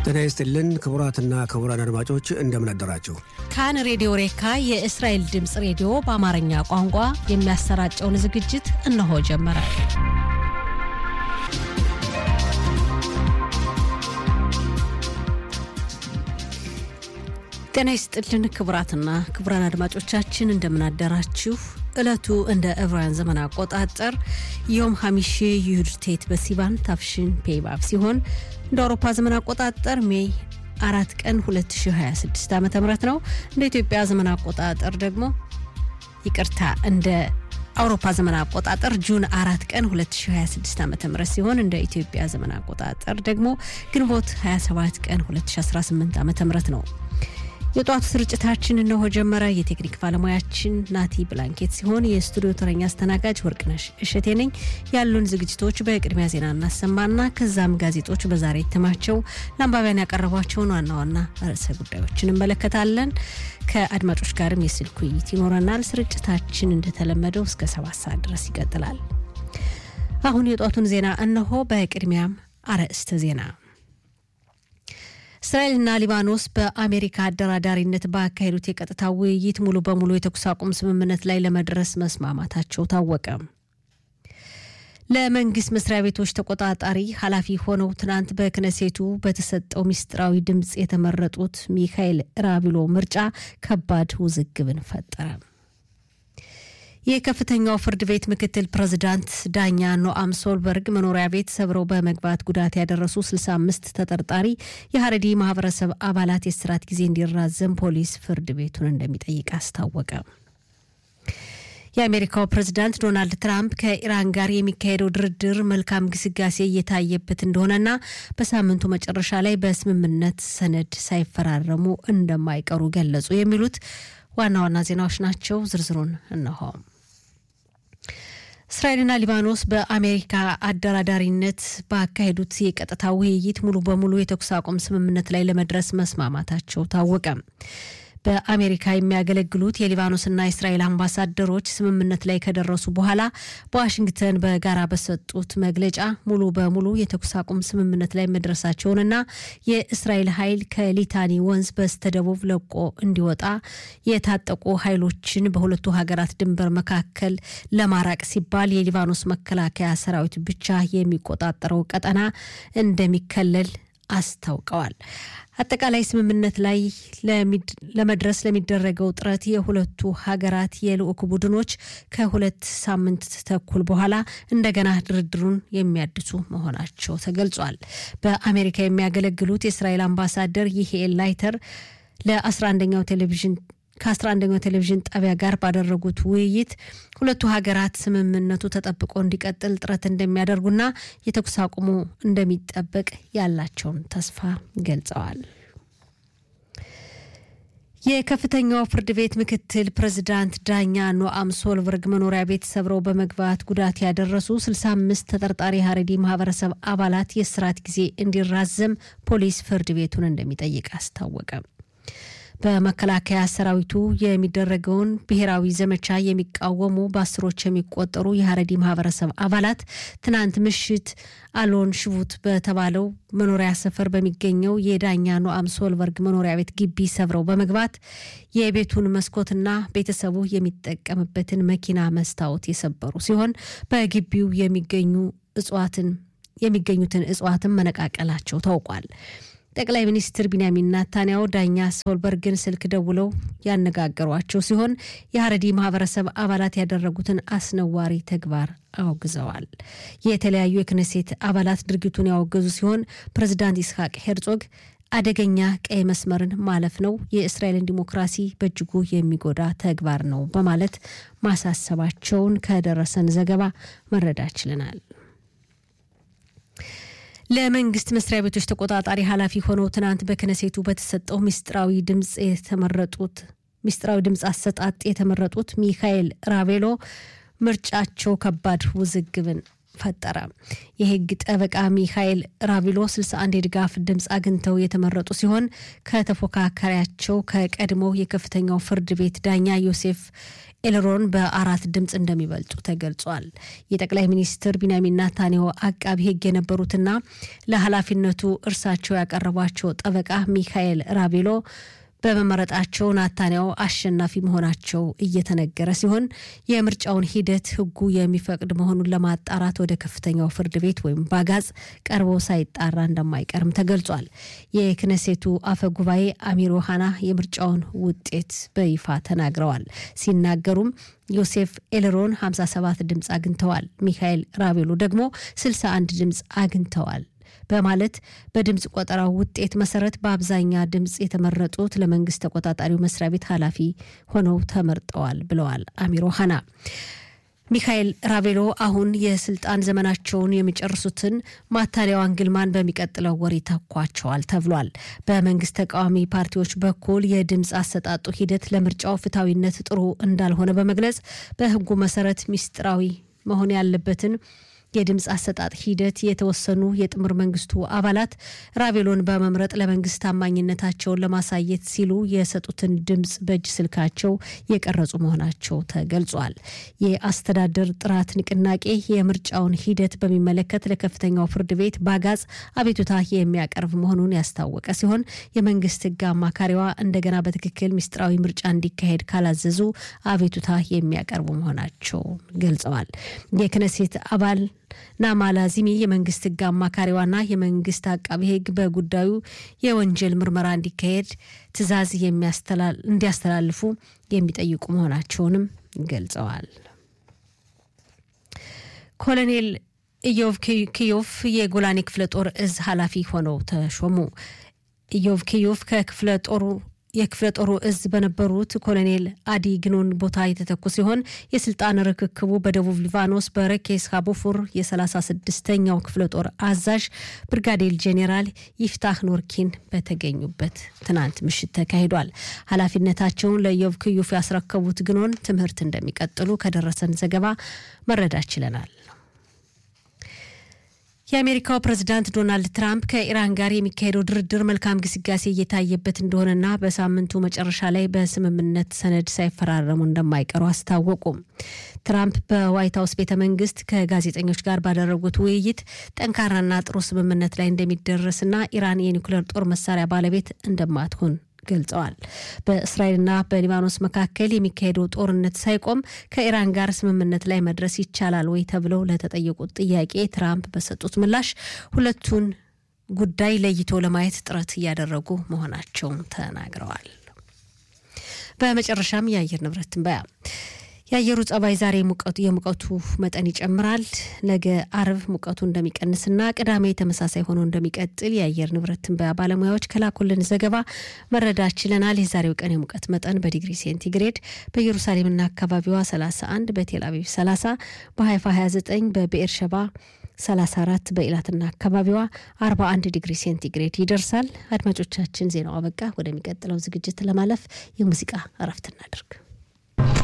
ጤና ይስጥልን ክቡራትና ክቡራን አድማጮች እንደምን አደራችሁ። ካን ሬዲዮ ሬካ የእስራኤል ድምፅ ሬዲዮ በአማርኛ ቋንቋ የሚያሰራጨውን ዝግጅት እነሆ ጀመረ። ጤና ይስጥልን ክቡራትና ክቡራን አድማጮቻችን እንደምን አደራችሁ። ዕለቱ እንደ ዕብራውያን ዘመን አቆጣጠር ዮም ሀሚሺ ዩድቴት በሲባን ታፍሽን ፔይባብ ሲሆን እንደ አውሮፓ ዘመን አቆጣጠር ሜይ አራት ቀን 2026 ዓ ም ነው። እንደ ኢትዮጵያ ዘመን አቆጣጠር ደግሞ ይቅርታ እንደ አውሮፓ ዘመን አቆጣጠር ጁን አራት ቀን 2026 ዓ ም ሲሆን እንደ ኢትዮጵያ ዘመን አቆጣጠር ደግሞ ግንቦት 27 ቀን 2018 ዓ ም ነው። የጧቱ ስርጭታችን እነሆ ጀመረ። የቴክኒክ ባለሙያችን ናቲ ብላንኬት ሲሆን የስቱዲዮ ተረኛ አስተናጋጅ ወርቅነሽ እሸቴ ነኝ። ያሉን ዝግጅቶች በቅድሚያ ዜና እናሰማና ከዛም ጋዜጦች በዛሬ እትማቸው ለአንባቢያን ያቀረቧቸውን ዋና ዋና ርዕሰ ጉዳዮችን እንመለከታለን። ከአድማጮች ጋርም የስልክ ውይይት ይኖረናል። ስርጭታችን እንደተለመደው እስከ ሰባት ሰዓት ድረስ ይቀጥላል። አሁን የጧቱን ዜና እነሆ። በቅድሚያም አርዕስተ ዜና እስራኤልና ሊባኖስ በአሜሪካ አደራዳሪነት ባካሄዱት የቀጥታ ውይይት ሙሉ በሙሉ የተኩስ አቁም ስምምነት ላይ ለመድረስ መስማማታቸው ታወቀ። ለመንግስት መስሪያ ቤቶች ተቆጣጣሪ ኃላፊ ሆነው ትናንት በክነሴቱ በተሰጠው ምስጢራዊ ድምፅ የተመረጡት ሚካኤል ራቢሎ ምርጫ ከባድ ውዝግብን ፈጠረ። የከፍተኛው ፍርድ ቤት ምክትል ፕሬዝዳንት ዳኛ ኖአም ሶልበርግ መኖሪያ ቤት ሰብረው በመግባት ጉዳት ያደረሱ 65 ተጠርጣሪ የሀረዲ ማህበረሰብ አባላት የስራት ጊዜ እንዲራዘም ፖሊስ ፍርድ ቤቱን እንደሚጠይቅ አስታወቀ። የአሜሪካው ፕሬዝዳንት ዶናልድ ትራምፕ ከኢራን ጋር የሚካሄደው ድርድር መልካም ግስጋሴ እየታየበት እንደሆነና በሳምንቱ መጨረሻ ላይ በስምምነት ሰነድ ሳይፈራረሙ እንደማይቀሩ ገለጹ። የሚሉት ዋና ዋና ዜናዎች ናቸው። ዝርዝሩን እነሆ። እስራኤልና ሊባኖስ በአሜሪካ አደራዳሪነት ባካሄዱት የቀጥታ ውይይት ሙሉ በሙሉ የተኩስ አቁም ስምምነት ላይ ለመድረስ መስማማታቸው ታወቀ። በአሜሪካ የሚያገለግሉት የሊባኖስና የእስራኤል አምባሳደሮች ስምምነት ላይ ከደረሱ በኋላ በዋሽንግተን በጋራ በሰጡት መግለጫ ሙሉ በሙሉ የተኩስ አቁም ስምምነት ላይ መድረሳቸውንና የእስራኤል ኃይል ከሊታኒ ወንዝ በስተደቡብ ለቆ እንዲወጣ የታጠቁ ኃይሎችን በሁለቱ ሀገራት ድንበር መካከል ለማራቅ ሲባል የሊባኖስ መከላከያ ሰራዊት ብቻ የሚቆጣጠረው ቀጠና እንደሚከለል አስታውቀዋል። አጠቃላይ ስምምነት ላይ ለመድረስ ለሚደረገው ጥረት የሁለቱ ሀገራት የልዑክ ቡድኖች ከሁለት ሳምንት ተኩል በኋላ እንደገና ድርድሩን የሚያድሱ መሆናቸው ተገልጿል። በአሜሪካ የሚያገለግሉት የእስራኤል አምባሳደር ይሄኤል ላይተር ለ11ኛው ቴሌቪዥን ከ11ኛው ቴሌቪዥን ጣቢያ ጋር ባደረጉት ውይይት ሁለቱ ሀገራት ስምምነቱ ተጠብቆ እንዲቀጥል ጥረት እንደሚያደርጉና የተኩስ አቁሙ እንደሚጠበቅ ያላቸውን ተስፋ ገልጸዋል። የከፍተኛው ፍርድ ቤት ምክትል ፕሬዝዳንት ዳኛ ኖአም ሶልበርግ መኖሪያ ቤት ሰብረው በመግባት ጉዳት ያደረሱ 65 ተጠርጣሪ ሀረዲ ማህበረሰብ አባላት የእስራት ጊዜ እንዲራዘም ፖሊስ ፍርድ ቤቱን እንደሚጠይቅ አስታወቀ። በመከላከያ ሰራዊቱ የሚደረገውን ብሔራዊ ዘመቻ የሚቃወሙ በአስሮች የሚቆጠሩ የሀረዲ ማህበረሰብ አባላት ትናንት ምሽት አሎን ሽቡት በተባለው መኖሪያ ሰፈር በሚገኘው የዳኛ ኖአም ሶልበርግ መኖሪያ ቤት ግቢ ሰብረው በመግባት የቤቱን መስኮትና ቤተሰቡ የሚጠቀምበትን መኪና መስታወት የሰበሩ ሲሆን በግቢው የሚገኙ እጽዋትን የሚገኙትን እጽዋትን መነቃቀላቸው ታውቋል። ጠቅላይ ሚኒስትር ቢንያሚን ናታንያሁ ዳኛ ሶልበርግን ስልክ ደውለው ያነጋገሯቸው ሲሆን የሀረዲ ማህበረሰብ አባላት ያደረጉትን አስነዋሪ ተግባር አውግዘዋል። የተለያዩ የክነሴት አባላት ድርጊቱን ያወገዙ ሲሆን ፕሬዚዳንት ይስሐቅ ሄርጾግ አደገኛ ቀይ መስመርን ማለፍ ነው፣ የእስራኤልን ዲሞክራሲ በእጅጉ የሚጎዳ ተግባር ነው በማለት ማሳሰባቸውን ከደረሰን ዘገባ መረዳት ችለናል። ለመንግስት መስሪያ ቤቶች ተቆጣጣሪ ኃላፊ ሆነው ትናንት በክነሴቱ በተሰጠው ምስጢራዊ ድምፅ የተመረጡት ምስጢራዊ ድምፅ አሰጣጥ የተመረጡት ሚካኤል ራቤሎ ምርጫቸው ከባድ ውዝግብን ፈጠረ። የህግ ጠበቃ ሚካኤል ራቪሎ 61 የድጋፍ ድምፅ አግኝተው የተመረጡ ሲሆን ከተፎካካሪያቸው ከቀድሞው የከፍተኛው ፍርድ ቤት ዳኛ ዮሴፍ ኤልሮን በአራት ድምፅ እንደሚበልጡ ተገልጿል። የጠቅላይ ሚኒስትር ቢንያሚን ናታንያሁ አቃቢ ህግ የነበሩትና ለኃላፊነቱ እርሳቸው ያቀረቧቸው ጠበቃ ሚካኤል ራቪሎ በመመረጣቸው ናታንያሁ አሸናፊ መሆናቸው እየተነገረ ሲሆን የምርጫውን ሂደት ህጉ የሚፈቅድ መሆኑን ለማጣራት ወደ ከፍተኛው ፍርድ ቤት ወይም ባጋዝ ቀርበው ሳይጣራ እንደማይቀርም ተገልጿል። የክነሴቱ አፈ ጉባኤ አሚር ኦሃና የምርጫውን ውጤት በይፋ ተናግረዋል። ሲናገሩም ዮሴፍ ኤልሮን 57 ድምፅ አግኝተዋል፣ ሚካኤል ራቤሎ ደግሞ 61 ድምፅ አግኝተዋል በማለት በድምፅ ቆጠራው ውጤት መሰረት በአብዛኛ ድምፅ የተመረጡት ለመንግስት ተቆጣጣሪው መስሪያ ቤት ኃላፊ ሆነው ተመርጠዋል ብለዋል አሚር ኦሃና። ሚካኤል ራቬሎ አሁን የስልጣን ዘመናቸውን የሚጨርሱትን ማታሊያዋን ግልማን በሚቀጥለው ወር ይተኳቸዋል ተብሏል። በመንግስት ተቃዋሚ ፓርቲዎች በኩል የድምፅ አሰጣጡ ሂደት ለምርጫው ፍትሐዊነት ጥሩ እንዳልሆነ በመግለጽ በህጉ መሰረት ሚስጥራዊ መሆን ያለበትን የድምፅ አሰጣጥ ሂደት የተወሰኑ የጥምር መንግስቱ አባላት ራቬሎን በመምረጥ ለመንግስት ታማኝነታቸውን ለማሳየት ሲሉ የሰጡትን ድምፅ በእጅ ስልካቸው የቀረጹ መሆናቸው ተገልጿል። የአስተዳደር ጥራት ንቅናቄ የምርጫውን ሂደት በሚመለከት ለከፍተኛው ፍርድ ቤት ባጋዝ አቤቱታ የሚያቀርብ መሆኑን ያስታወቀ ሲሆን የመንግስት ህግ አማካሪዋ እንደገና በትክክል ሚስጥራዊ ምርጫ እንዲካሄድ ካላዘዙ አቤቱታ የሚያቀርቡ መሆናቸው ገልጸዋል። የክነሴት አባል ናማ ላዚሚ የመንግስት ህግ አማካሪዋና የመንግስት አቃቢ ህግ በጉዳዩ የወንጀል ምርመራ እንዲካሄድ ትዕዛዝ እንዲያስተላልፉ የሚጠይቁ መሆናቸውንም ገልጸዋል። ኮሎኔል ኢዮቭ ኪዮፍ የጎላኔ ክፍለ ጦር እዝ ኃላፊ ሆነው ተሾሙ። ኢዮቭ ኪዮፍ ከክፍለ ጦሩ የክፍለ ጦሩ እዝ በነበሩት ኮሎኔል አዲ ግኖን ቦታ የተተኩ ሲሆን የስልጣን ርክክቡ በደቡብ ሊባኖስ በረኬስ ካቦፉር የ36ኛው ክፍለ ጦር አዛዥ ብርጋዴር ጄኔራል ይፍታህ ኖርኪን በተገኙበት ትናንት ምሽት ተካሂዷል። ኃላፊነታቸውን ለኢዮብ ክዩፍ ያስረከቡት ግኖን ትምህርት እንደሚቀጥሉ ከደረሰን ዘገባ መረዳት ችለናል። የአሜሪካው ፕሬዝዳንት ዶናልድ ትራምፕ ከኢራን ጋር የሚካሄደው ድርድር መልካም ግስጋሴ እየታየበት እንደሆነና በሳምንቱ መጨረሻ ላይ በስምምነት ሰነድ ሳይፈራረሙ እንደማይቀሩ አስታወቁ። ትራምፕ በዋይት ሀውስ ቤተ መንግስት ከጋዜጠኞች ጋር ባደረጉት ውይይት ጠንካራና ጥሩ ስምምነት ላይ እንደሚደረስና ኢራን የኒውክሌር ጦር መሳሪያ ባለቤት እንደማትሆን ገልጸዋል። በእስራኤልና በሊባኖስ መካከል የሚካሄደው ጦርነት ሳይቆም ከኢራን ጋር ስምምነት ላይ መድረስ ይቻላል ወይ ተብለው ለተጠየቁት ጥያቄ ትራምፕ በሰጡት ምላሽ ሁለቱን ጉዳይ ለይቶ ለማየት ጥረት እያደረጉ መሆናቸውን ተናግረዋል። በመጨረሻም የአየር ንብረት ትንበያ የአየሩ ጸባይ ዛሬ የሙቀቱ መጠን ይጨምራል። ነገ አርብ ሙቀቱ እንደሚቀንስና ቅዳሜ ተመሳሳይ ሆኖ እንደሚቀጥል የአየር ንብረት ትንበያ ባለሙያዎች ከላኩልን ዘገባ መረዳት ችለናል። የዛሬው ቀን የሙቀት መጠን በዲግሪ ሴንቲግሬድ በኢየሩሳሌምና አካባቢዋ 31፣ በቴል አቪቭ 30፣ በሀይፋ 29፣ በብኤር ሸባ 34 በኢላትና አካባቢዋ 41 ዲግሪ ሴንቲግሬድ ይደርሳል። አድማጮቻችን ዜናው አበቃ። ወደሚቀጥለው ዝግጅት ለማለፍ የሙዚቃ እረፍት እናድርግ።